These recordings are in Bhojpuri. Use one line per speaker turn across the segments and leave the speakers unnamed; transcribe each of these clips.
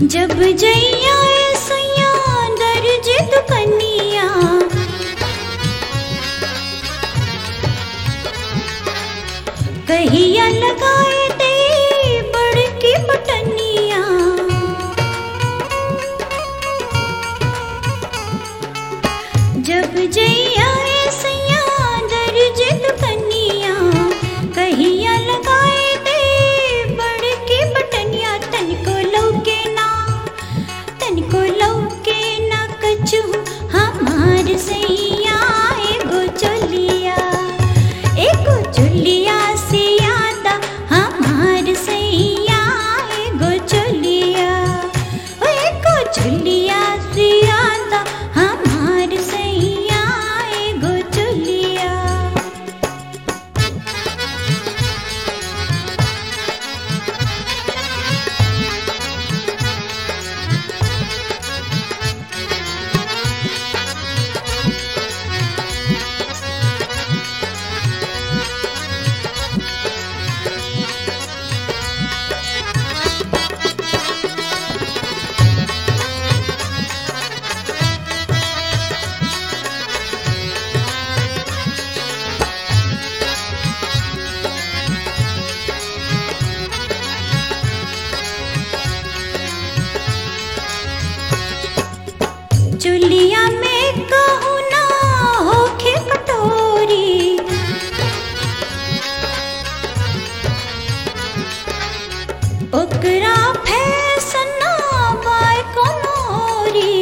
जब जैया सैया दर्ज दुकनिया कहिया लगाए दे बड़की बटनिया जब जैया सैया दर्ज दुकनिया कहिया लगाए दे बड़की बटनिया तनिको लौके ना तनिको लौके ना कछु हमार सैया एगो चलिया एगो चलिया से यादा हमार सैया एगो चलिया ओ एगो चलिया से यादा हमार सैया एगो चलिया चुलिया में कहू ना होखे कटोरी ओकरा फैसना बाय कोनोरी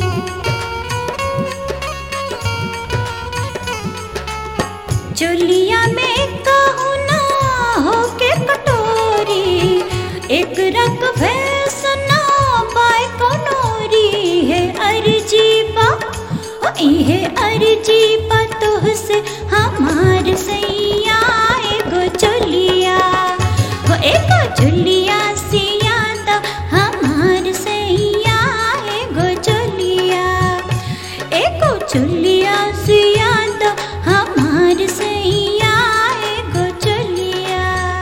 चुलिया में कहू ना होके कटोरी एक रक फैसना बाय कोनोरी है अर्जी बा ओ इहे अर्जी बा तोहसे हमार सैया एगो चुलिया ओ एगो चुलिया से याद हमार सैया एगो चुलिया एगो चुलिया से याद हमार सैया एगो चुलिया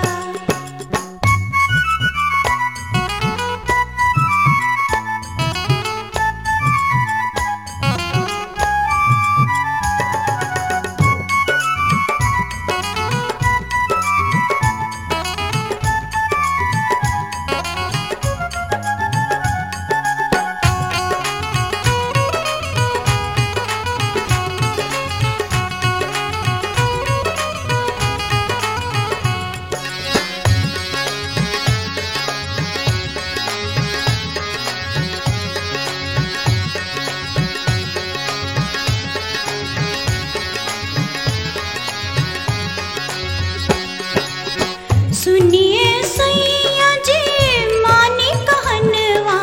सुनिए सैया जी मानी कहनवा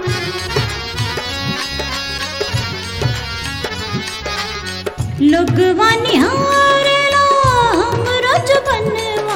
लोगवा निहारेला हमरो जुबनवा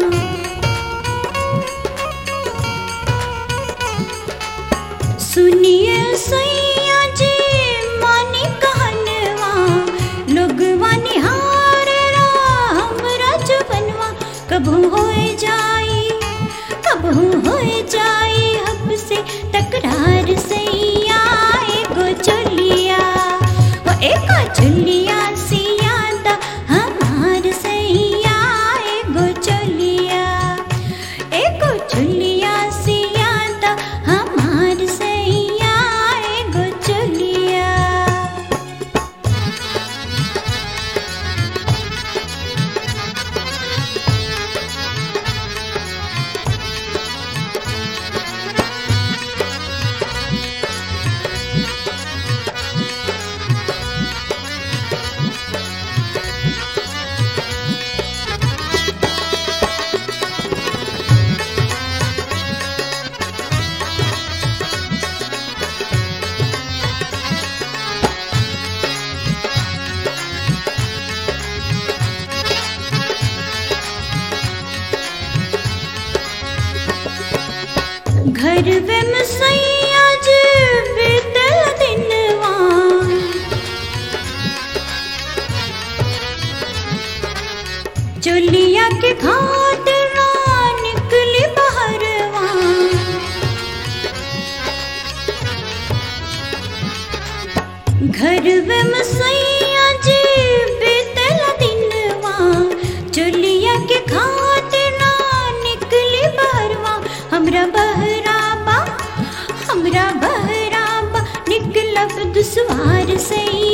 सुनिए सैया जी मानी कहनवा लोगवा निहारेला हमरा जुबनवा कभू होए जाई कभू होए जाई हमसे तकरार सैया एगो चलिया ओ एगो चलिया से याद हमार सैया एगो चलिया एगो चलिया से याद हमार सैया एगो चलिया घर में सैया जी बीतल दिनवा चुलिया के खातिर ना निकली बहरवा के खातिर ना निकली बहरवा हमरा बहराबा हमरा बहराबा निकलब दुसवार सैया